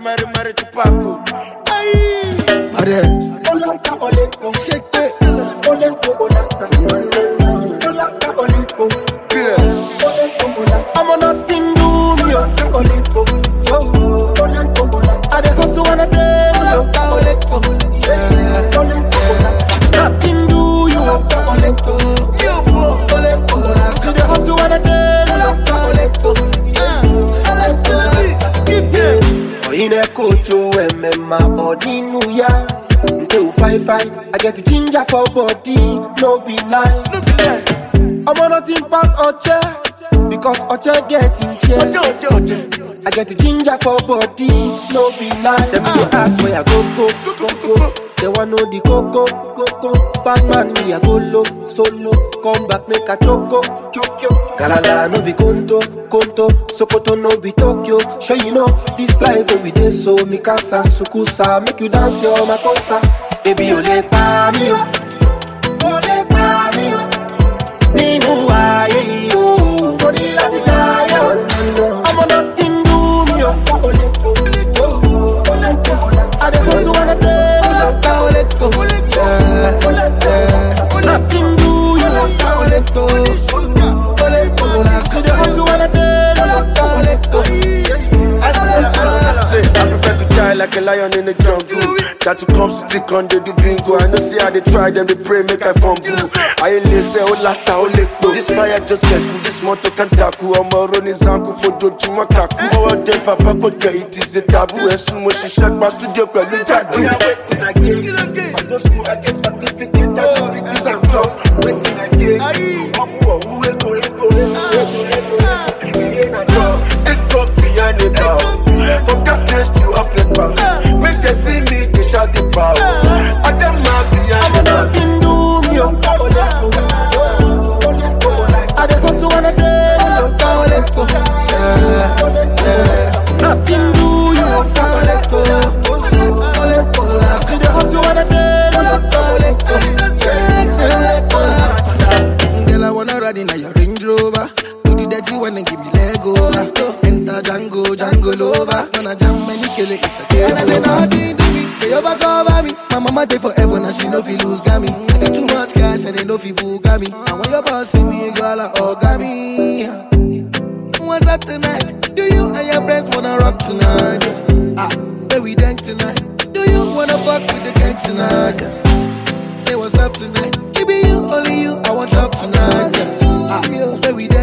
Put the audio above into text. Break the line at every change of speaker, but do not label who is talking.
mari mari chupaco. Ay,
Arrest.
Olaka Olepo,
Shake it.
Olepo Olaka. Olaka Olepo,
killers.
Olepo Olaka.
I'm on nothing do me. oh.
Olaka Olepo, oh, Olepo Olaka.
I dey hustle when I dey. Olaka Olepo. Yeah.
Olepo Olaka.
Nothing do you.
Olaka Olepo,
You fool.
Olepo. See the hustle when I dey. Olaka Olepo.
Let's do it. Give them.
Oyine kocho emema odinu ya Nte u fine fine I get the ginger for body No be lie
No be lie.
I'm nothing pass Oche Because Oche get in chair
Oje, oje, oje.
I get the ginger for body No be lie Them go ask where I go go go go They want know the coco coco Batman me I go low solo Come back make a choco choco Galala no be conto conto Sokoto no be Tokyo Sure you know this life wey we dey so Mikasa sukusa Make you dance your makosa Baby o le pa mi o O le pa mi o Nínú ayé yìí o Mo ní láti jayé o Ọmọ náà ti ń dùn mí o
Olepo, oh, Olepo Olaka.
I dey hustle when I dey Olaka Olepo Yeah, yeah. Nothing do you Olaka Olepo Olepo See the hustle when I dey Olaka Olepo
Say, I prefer to die like a lion in the jungle. That to come stick on the do bingo. I know see how they try them, they pray, make I fumble. I ain't listen, oh lata, oh lekpo. This fire just get cool, this motor can tackle. I'm a running zanku for doju makaku. Forward them for papa, it is a taboo. And soon when she shut my studio, girl, you tattoo. We are waiting again. I go school, I get certificate, I do it is a job. Waiting again. I'm who, who, ego, ego, ego, ego, ego. We ain't a job. Take up behind the bar. From darkness to up the bar. Make them see me, they shout the power. I them mad behind the bar.
Nothing do me o
Olepo, oh, Olepo Olaka.
I dey hustle when I dey Olaka Olepo Yeah, yeah. Nothing do you Olaka Olepo Olepo See the hustle when I dey Olaka Olepo Yeah, yeah. Girl, I wanna ride in a your Range Rover. Do the dirty one and give me leg over. Enter Django, Django Lover. When I jam many kill it, it's a game And I say nothing to me, they overcover me. My mama dey forever, now she no fi lose gami. I get too much cash and they no fi buga me. And when your boss see me, girl, I hug me. What's up tonight? Do you and your friends wanna rock tonight? Ah, where we dance tonight? Do you wanna fuck with the gang tonight? Say what's up tonight? It be you, only you, I want up tonight. Ah, where we dance